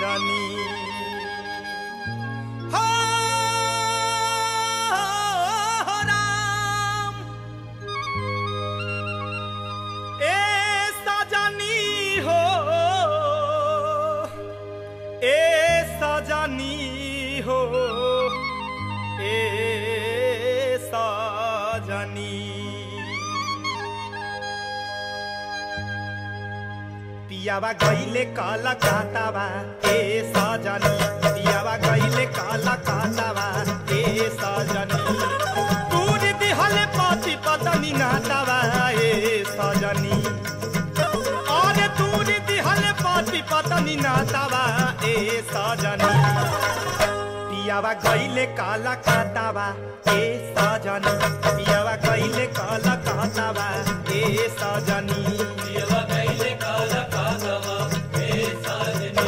सजनी हो राम ए सजनी हो ए सजनी हो ए सजनी पियावा गईले काला कातावा ए सजनी पियावा गईले काला कातावा ए सजनी दूर दिहले पति पतनी नातावा ए सजनी और दूर दिहले पति पतनी नातावा ए सजनी पियावा गईले काला कातावा ए सजनी पियावा गईले काला कातावा ए सजनी पियवा गईले काला कागवा हे साजनी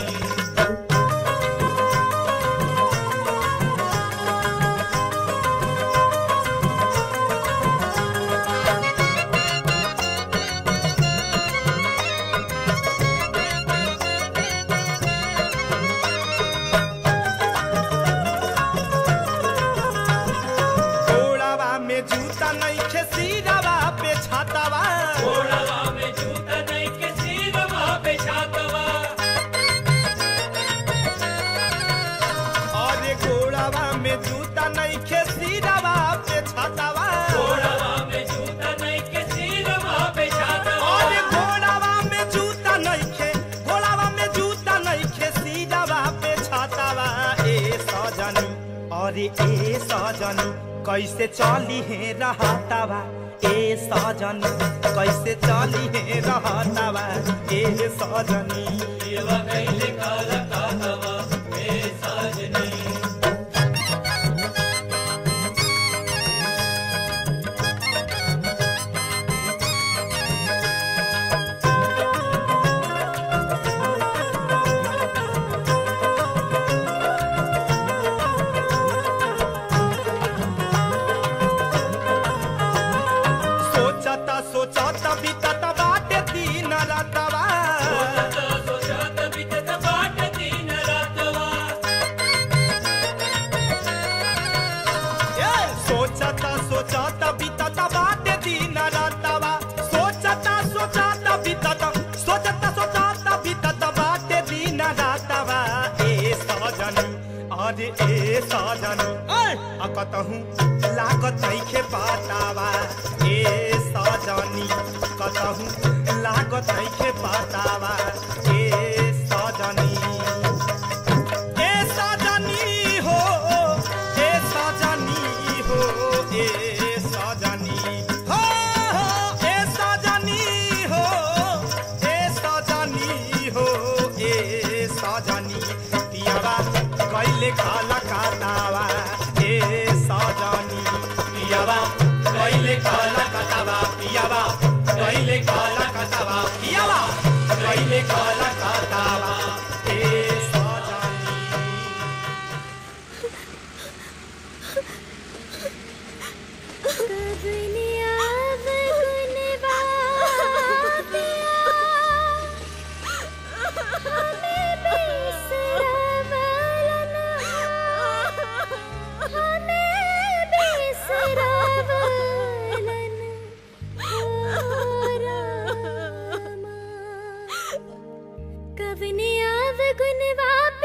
घोड़ावा में जूता नहीं खे सिरावा पे छातावा घोड़ावा में जूता नहीं के सीरवा पे छातवा और घोड़ावा में जूता नहीं खे सिरावा पे छातावा घोड़ावा में जूता नहीं के सीरवा पे छातवा और घोड़ावा में जूता नहीं खे घोड़ावा में जूता नहीं खे सिरावा पे छातावा ए सजनी और ए सजनी कैसे चली है रहतावा ए सजनी कैसे चली है रहतावा ए सजनी पियवा गईले काला कागवा हे साजनी सोचता सोचता बीतता बाटे दिन रातवा सोचता सोचता बीतत बाट दिन रातवा ए, सोचता सोचता बीतता बाटे दिन रातवा सोचता सोचता बीतता सोचता सोचता बीतता बाटे दिन रातवा ए सजनी अरे ए सजनी आ कतहूँ लागत नइखे पातावा ए सजनी कतहूँ लागत नइखे पातावा ए सजनी ए सजनी हो ए सजनी हो ए सजनी हो हो ए सजनी हो ए सजनी हो ए सजनी पियावा कैले खाला कातावा ए सजनी पियावा कैले खाला कातावा पियावा कैले खाला कातावा पियावा कैले खाला कातावा ए सजनी कबनिया बगुनवा पिया हमें बिसरावलन हमें बिसरावलन हो रामा कबनिया बगुनवा